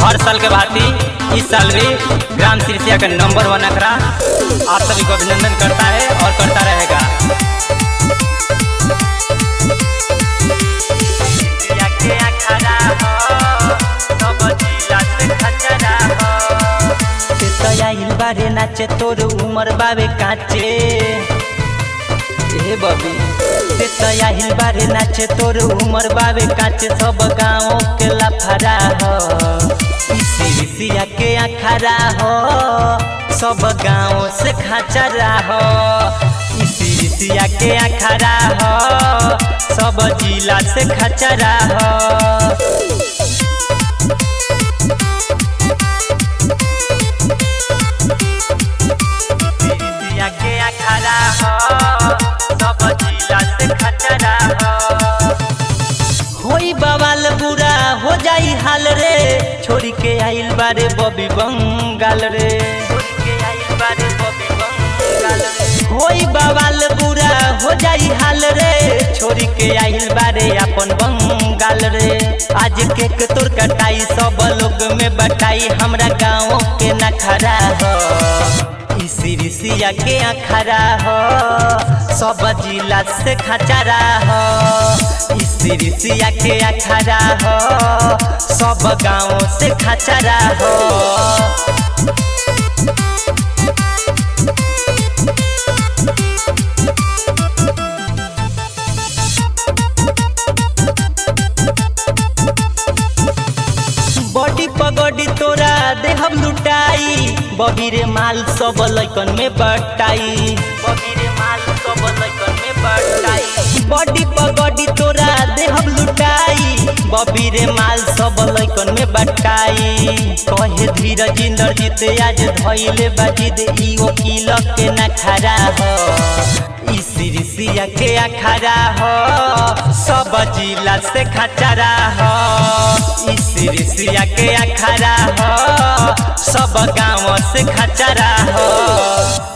हर साल के भांति इस साल भी ग्राम सिरसिया का नंबर वन अखड़ा आप सभी को अभिनंदन करता है और करता रहेगा सिरसिया के अखाड़ा हो, सब जिला से खचरा हो। से तो आइल बारे नाचे तोर उमर बाबे काचे ए बबी से तो आइल बारे नाचे तोर उमर बाबे काचे सब गाँव के लफड़ा हो इसी सिया के अखाड़ा हो सब गाँव से खचरा हो इसी सिया के अखाड़ा हो सब जिला से खचरा हो सिरसिया के अखाड़ा हो सब जिला से खचरा हो होई बवाल बुरा हो जाई हाल रे छोड़ी के आइल बारे बबी बंगाल रे छोड़ी के आइल बारे बबी बंगाल रे होई बवाल बुरा हो जाई हाल रे छोड़ी के आइल बारे अपन बंगाल रे आज के के तोर कटाई सब लोग में बटाई हमरा गाँव के नखरा हो सिरसिया के अखरा हो सब जिला से खचरा हो सिरसिया के अखरा हो सब गाँव से खचरा हो बॉडी पगड़ी तोरा देहब लुटाई बबी रे माल सब लैकन में बटाई बबी रे माल सब लैकन में बटाई बॉडी पगड़ी तोरा देहब लुटाई बबी रे माल सब लैकन में बटाई कहे धीरज इंद्रजीत आज धैले बाजिद ई वकील के ना खड़ा हो ई सिरसिया के अखाड़ा हो सब जिला से खचरा हो ई सिरसिया के अखाड़ा हो सब गाँव से खचरा हो